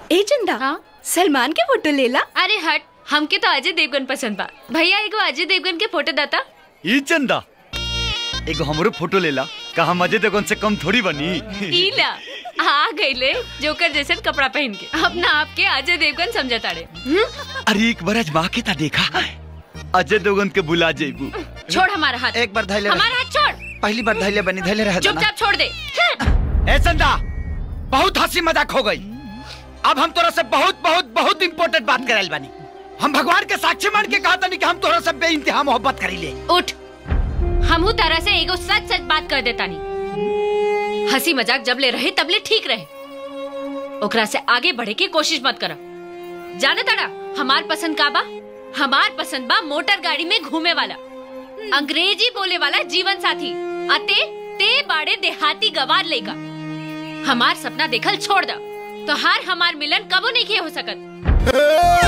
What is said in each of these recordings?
ए चंदा हाँ? सलमान के फोटो लेला अरे हट हमके तो अजय देवगन पसंद बा भैया एगो अजय देवगन के फोटो दाता ई चंदा एगो हमरो फोटो लेला का हम अजय देवगन से कम थोड़ी बनी ईला आ गईले जोकर जैसन कपड़ा पहन के अपना आप के अजय देवगन समझता रे अरे एक बार आजमा के ता देखा अजय देवगन के बुला जेबू छोड़ हमारा हाथ एक बार धैले रह- हमारा हाथ छोड़ पहली बार धैले बनी धैले रह जाना चुपचाप छोड़ दे ए चंदा बहुत हंसी मजाक हो गई अब हम तोरा से बहुत बहुत बहुत इम्पोर्टेंट बात कराइल बानी हम भगवान के साक्षी मान के कहा तनी कि हम तोरा से बेइंतहा मोहब्बत करीले उठ हमहू तरह से एगो सच सच बात कर देता नहीं हंसी मजाक जब ले रहे तब ले ठीक रहे ओकरा से आगे बढ़े की कोशिश मत करा जाने तड़ा हमार पसंद का बा हमार पसंद बा मोटर गाड़ी में घूमे वाला अंग्रेजी बोले वाला जीवन साथी अते ते बाड़े देहाती गवार लेगा हमार सपना देखल छोड़ दा तो हार हमार मिलन कबो नहीं किए हो सकत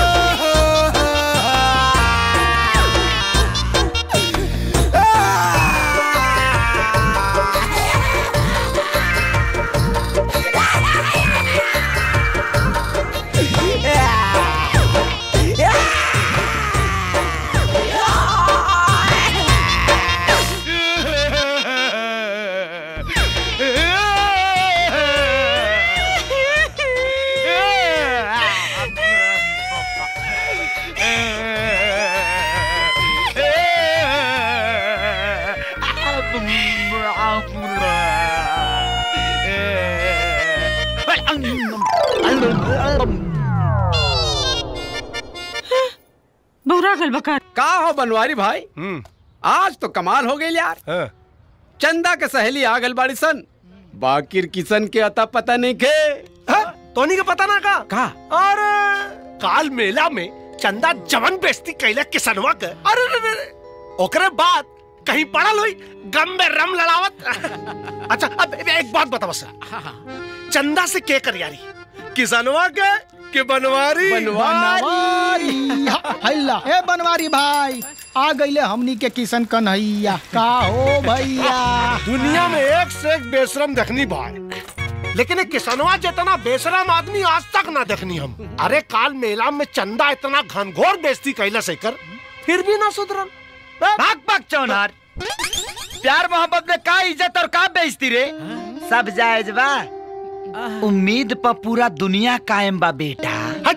बहुरा गल बका का हो बनवारी भाई आज तो कमाल हो गई यार चंदा के सहेली आ गल बाड़ी सन बाकिर किशन के अता पता नहीं के तोनी के पता ना का का अरे काल मेला में चंदा जवन बेस्ती कैला किसनवा के अरे रे रे रे। ओकरे बाद कहीं पड़ल हुई गम में रम लड़ावत अच्छा अब एक बात बता बस चंदा से के कर यारी किसनवा के के बनवारी बनवारी हल्ला ए बनवारी भाई आ गईले हमनी के किशन कन्हैया का हो भैया दुनिया में एक से एक बेशरम देखनी भाई लेकिन एक किसनवा जितना बेशरम आदमी आज तक ना देखनी हम अरे काल मेला में चंदा इतना घनघोर बेइज्जती कैला से कर फिर भी ना सुधरल भाग भाग चौनार प्यार मोहब्बत में का इज्जत और का बेइज्जती रे सब जायज बा उम्मीद पर पूरा दुनिया कायम बा बेटा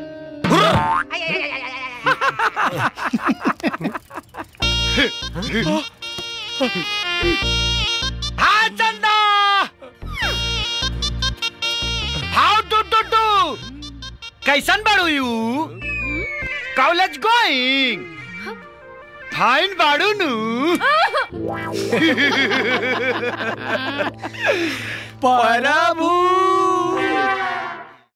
हाँ Chanda how do do do कैसन बाड़ू यू कॉलेज गोइंग फाइन बाड़ू नु प्रभु